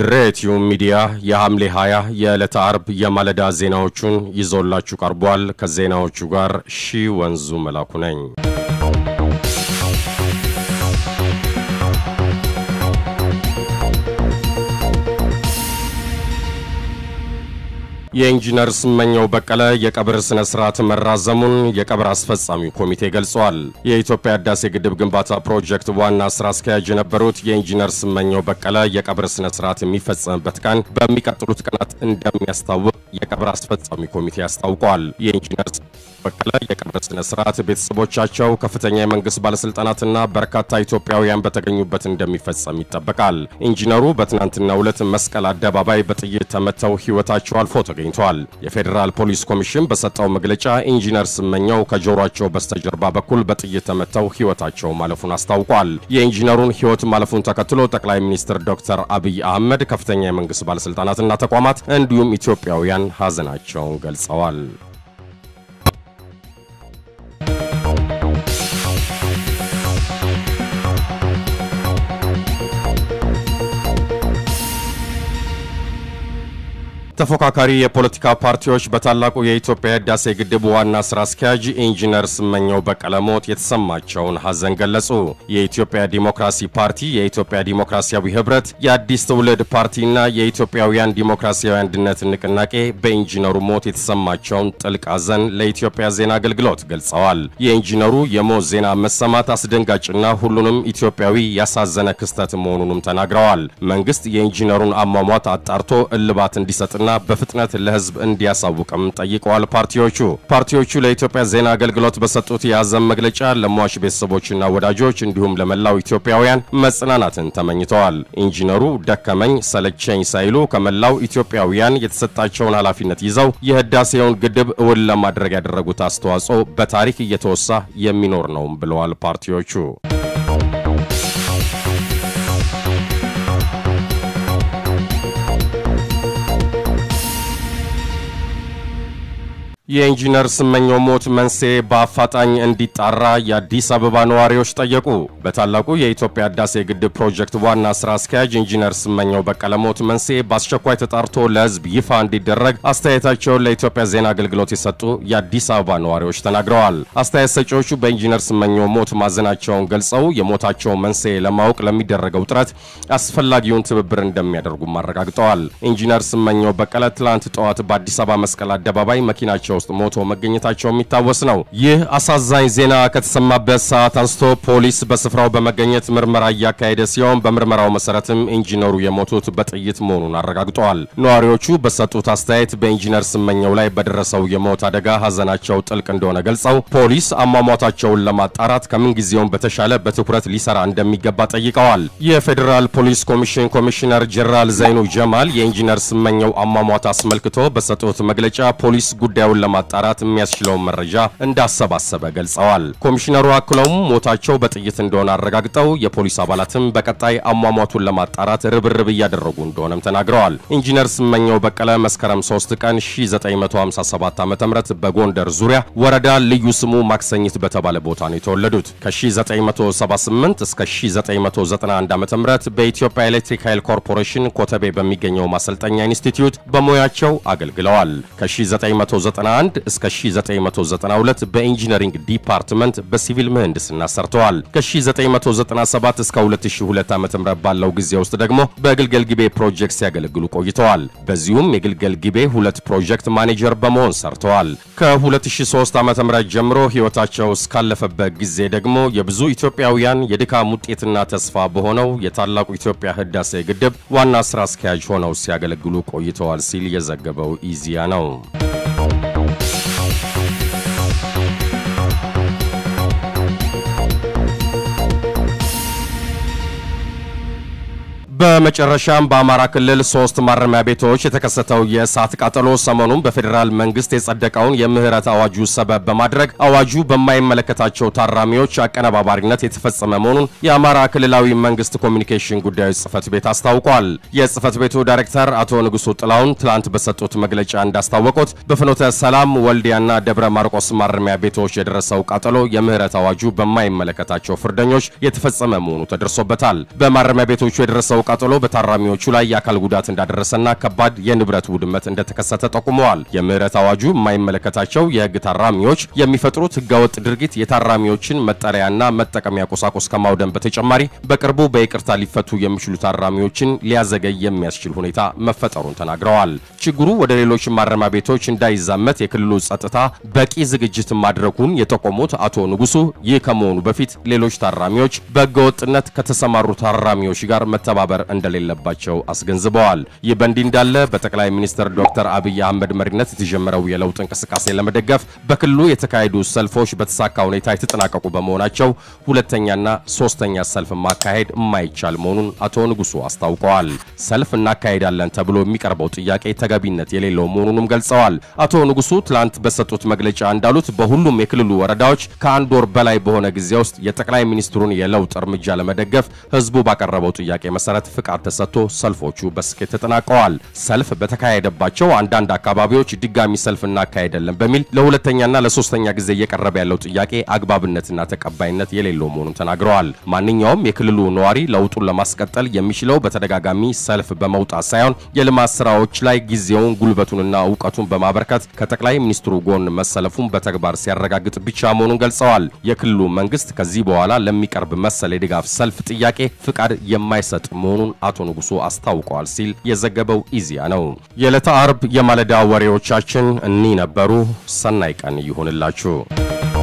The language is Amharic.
ድሬ ቲዩብ ሚዲያ የሐምሌ 20 የዕለተ አርብ የማለዳ ዜናዎቹን ይዞላችሁ ቀርቧል። ከዜናዎቹ ጋር ሺ ወንዙ መላኩ ነኝ። የኢንጂነር ስመኘው በቀለ የቀብር ስነ ስርዓት መራዘሙን የቀብር አስፈጻሚ ኮሚቴ ገልጿል። የኢትዮጵያ ህዳሴ ግድብ ግንባታ ፕሮጀክት ዋና ስራ አስኪያጅ የነበሩት የኢንጂነር ስመኘው በቀለ የቀብር ስነ ስርዓት የሚፈጸምበት ቀን በሚቀጥሉት ቀናት እንደሚያስታውቅ የቀብር አስፈጻሚ ኮሚቴ አስታውቋል። የኢንጂነር በቀለ የቀብር ስነ ስርዓት ቤተሰቦቻቸው፣ ከፍተኛ የመንግስት ባለስልጣናትና በርካታ ኢትዮጵያውያን በተገኙበት እንደሚፈጸም ይጠበቃል። ኢንጂነሩ በትናንትናው ዕለት መስቀል አደባባይ በጥይት ተመተው ህይወታቸው አልፎ ተገኝቷል። የፌዴራል ፖሊስ ኮሚሽን በሰጠው መግለጫ ኢንጂነር ስመኘው ከጆሮአቸው በስተጀርባ በኩል በጥይት ተመተው ህይወታቸው ማለፉን አስታውቋል። የኢንጂነሩን ህይወት ማለፉን ተከትሎ ጠቅላይ ሚኒስትር ዶክተር አብይ አህመድ፣ ከፍተኛ የመንግስት ባለስልጣናትና ተቋማት እንዲሁም ኢትዮጵያውያን ሀዘናቸውን ገልጸዋል። ተፎካካሪ የፖለቲካ ፓርቲዎች በታላቁ የኢትዮጵያ ህዳሴ ግድብ ዋና ስራ አስኪያጅ ኢንጂነር ስመኘው በቀለ ሞት የተሰማቸውን ሐዘን ገለጹ። የኢትዮጵያ ዲሞክራሲ ፓርቲ፣ የኢትዮጵያ ዲሞክራሲያዊ ህብረት፣ የአዲስ ትውልድ ፓርቲና የኢትዮጵያውያን ዲሞክራሲያዊ አንድነት ንቅናቄ በኢንጂነሩ ሞት የተሰማቸውን ጥልቅ ሐዘን ለኢትዮጵያ ዜና አገልግሎት ገልጸዋል። የኢንጂነሩ የሞት ዜና መሰማት አስደንጋጭና ሁሉንም ኢትዮጵያዊ ያሳዘነ ክስተት መሆኑንም ተናግረዋል። መንግስት የኢንጂነሩን አሟሟት አጣርቶ እልባት እንዲሰጥና ና በፍጥነት ለህዝብ እንዲያሳውቅም ጠይቀዋል። ፓርቲዎቹ ፓርቲዎቹ ለኢትዮጵያ ዜና አገልግሎት በሰጡት የሐዘን መግለጫ ለሟች ቤተሰቦችና ወዳጆች እንዲሁም ለመላው ኢትዮጵያውያን መጽናናትን ተመኝተዋል። ኢንጂነሩ ደከመኝ ሰለቸኝ ሳይሉ ከመላው ኢትዮጵያውያን የተሰጣቸውን ኃላፊነት ይዘው የህዳሴውን ግድብ እውን ለማድረግ ያደረጉት አስተዋጽኦ በታሪክ እየተወሳ የሚኖር ነው ብለዋል ፓርቲዎቹ። የኢንጂነር ስመኘው ሞት መንስኤ በአፋጣኝ እንዲጣራ የአዲስ አበባ ነዋሪዎች ጠየቁ። በታላቁ የኢትዮጵያ ህዳሴ ግድብ ፕሮጀክት ዋና ስራ አስኪያጅ ኢንጂነር ስመኘው በቀለ ሞት መንስኤ በአስቸኳይ ተጣርቶ ለህዝብ ይፋ እንዲደረግ አስተያየታቸውን ለኢትዮጵያ ዜና አገልግሎት የሰጡ የአዲስ አበባ ነዋሪዎች ተናግረዋል። አስተያየት ሰጪዎቹ በኢንጂነር ስመኘው ሞት ማዘናቸውን ገልጸው የሞታቸው መንስኤ ለማወቅ ለሚደረገው ጥረት አስፈላጊውን ትብብር እንደሚያደርጉም አረጋግጠዋል። ኢንጂነር ስመኘው በቀለ ትላንት ጠዋት በአዲስ አበባ መስቀል አደባባይ መኪናቸው ውስጥ ሞቶ መገኘታቸው የሚታወስ ነው። ይህ አሳዛኝ ዜና ከተሰማበት ሰዓት አንስቶ ፖሊስ በስፍራው በመገኘት ምርመራ እያካሄደ ሲሆን በምርመራው መሰረትም ኢንጂነሩ የሞቱት በጥይት መሆኑን አረጋግጠዋል። ነዋሪዎቹ በሰጡት አስተያየት በኢንጂነር ስመኘው ላይ በደረሰው የሞት አደጋ ሀዘናቸው ጥልቅ እንደሆነ ገልጸው ፖሊስ አሟሟታቸውን ለማጣራት ከምንጊዜውም በተሻለ በትኩረት ሊሰራ እንደሚገባ ጠይቀዋል። የፌዴራል ፖሊስ ኮሚሽን ኮሚሽነር ጀነራል ዘይኑ ጀማል የኢንጂነር ስመኘው አሟሟት አስመልክቶ በሰጡት መግለጫ ፖሊስ ጉዳዩን ለማጣራት የሚያስችለውን መረጃ እንዳሰባሰበ ገልጸዋል። ኮሚሽነሩ አክለውም ሞታቸው በጥይት እንደሆነ አረጋግጠው የፖሊስ አባላትም በቀጣይ አሟሟቱን ለማጣራት ርብርብ እያደረጉ እንደሆነም ተናግረዋል። ኢንጂነር ስመኘው በቀለ መስከረም 3 ቀን 1957 ዓ.ም በጎንደር ዙሪያ ወረዳ ልዩ ስሙ ማክሰኝት በተባለ ቦታ ነው የተወለዱት። ከ1978 እስከ 1991 ዓ.ም በኢትዮጵያ ኤሌክትሪክ ኃይል ኮርፖሬሽን ኮተቤ በሚገኘው ማሰልጠኛ ኢንስቲትዩት በሙያቸው አገልግለዋል። ከ1991 እስከ 1992 በኢንጂነሪንግ ዲፓርትመንት በሲቪል ምህንድስና ሰርተዋል። ከ1997 እስከ 2002 ዓ.ም ባለው ጊዜ ውስጥ ደግሞ በግልገል ጊቤ ፕሮጀክት ሲያገለግሉ ቆይተዋል። በዚሁም የግልገል ጊቤ ሁለት ፕሮጀክት ማኔጀር በመሆን ሰርተዋል። ከ2003 ዓ.ም ጀምሮ ሕይወታቸው እስካለፈበት ጊዜ ደግሞ የብዙ ኢትዮጵያውያን የድካም ውጤትና ተስፋ በሆነው የታላቁ ኢትዮጵያ ህዳሴ ግድብ ዋና ስራ አስኪያጅ ሆነው ሲያገለግሉ ቆይተዋል ሲል የዘገበው ኢዚያ ነው። በመጨረሻም በአማራ ክልል ሶስት ማረሚያ ቤቶች የተከሰተው የእሳት ቃጠሎ ሰሞኑን በፌዴራል መንግስት የጸደቀውን የምህረት አዋጁ ሰበብ በማድረግ አዋጁ በማይመለከታቸው ታራሚዎች አቀነባባሪነት የተፈጸመ መሆኑን የአማራ ክልላዊ መንግስት ኮሚኒኬሽን ጉዳዮች ጽህፈት ቤት አስታውቋል። የጽህፈት ቤቱ ዳይሬክተር አቶ ንጉሱ ጥላውን ትላንት በሰጡት መግለጫ እንዳስታወቁት በፍኖተ ሰላም፣ ወልዲያና ደብረ ማርቆስ ማረሚያ ቤቶች የደረሰው ቃጠሎ የምህረት አዋጁ በማይመለከታቸው ፍርደኞች የተፈጸመ መሆኑ ተደርሶበታል። በማረሚያ ቤቶቹ የደረሰው ቃጠሎ በታራሚዎቹ ላይ የአካል ጉዳት እንዳደረሰና ከባድ የንብረት ውድመት እንደተከሰተ ጠቁመዋል። የምህረት አዋጁ የማይመለከታቸው የህግ ታራሚዎች የሚፈጥሩት ህገወጥ ድርጊት የታራሚዎችን መጠለያና መጠቀሚያ ቁሳቁስ ከማውደም በተጨማሪ በቅርቡ በይቅርታ ሊፈቱ የሚችሉ ታራሚዎችን ሊያዘገይ የሚያስችል ሁኔታ መፈጠሩን ተናግረዋል። ችግሩ ወደ ሌሎች ማረሚያ ቤቶች እንዳይዛመት የክልሉ ጸጥታ በቂ ዝግጅት ማድረጉን የጠቆሙት አቶ ንጉሱ ይህ ከመሆኑ በፊት ሌሎች ታራሚዎች በህገወጥነት ከተሰማሩ ታራሚዎች ጋር መተባበር እንደሌለባቸው አስገንዝበዋል። ይህ በእንዲህ እንዳለ በጠቅላይ ሚኒስትር ዶክተር አብይ አህመድ መሪነት የተጀመረው የለውጥ እንቅስቃሴ ለመደገፍ በክልሉ የተካሄዱ ሰልፎች በተሳካ ሁኔታ የተጠናቀቁ በመሆናቸው ሁለተኛና ሶስተኛ ሰልፍ ማካሄድ የማይቻል መሆኑን አቶ ንጉሱ አስታውቀዋል። ሰልፍ እናካሄዳለን ተብሎ የሚቀርበው ጥያቄ ተገቢነት የሌለው መሆኑንም ገልጸዋል። አቶ ንጉሱ ትላንት በሰጡት መግለጫ እንዳሉት በሁሉም የክልሉ ወረዳዎች ከአንድ ወር በላይ በሆነ ጊዜ ውስጥ የጠቅላይ ሚኒስትሩን የለውጥ እርምጃ ለመደገፍ ህዝቡ ባቀረበው ጥያቄ መሰረት ፍቃድ ተሰጥቶ ሰልፎቹ በስኬት ተጠናቀዋል። ሰልፍ በተካሄደባቸው አንዳንድ አካባቢዎች ድጋሚ ሰልፍ እናካሄዳለን በሚል ለሁለተኛና ለሶስተኛ ጊዜ እየቀረበ ያለው ጥያቄ አግባብነትና ተቀባይነት የሌለው መሆኑን ተናግረዋል። ማንኛውም የክልሉ ነዋሪ ለውጡን ለማስቀጠል የሚችለው በተደጋጋሚ ሰልፍ በመውጣት ሳይሆን የልማት ስራዎች ላይ ጊዜውን ጉልበቱንና እውቀቱን በማበርከት ከጠቅላይ ሚኒስትሩ ጎን መሰለፉን በተግባር ሲያረጋግጥ ብቻ መሆኑን ገልጸዋል። የክልሉ መንግስት ከዚህ በኋላ ለሚቀርብ መሰል የድጋፍ ሰልፍ ጥያቄ ፍቃድ የማይሰጥ መሆኑን አቶ ንጉሱ አስታውቀዋል ሲል የዘገበው ኢዜአ ነው። የዕለተ አርብ የማለዳ ወሬዎቻችን እኒህ ነበሩ። ሰናይ ቀን ይሁንላችሁ።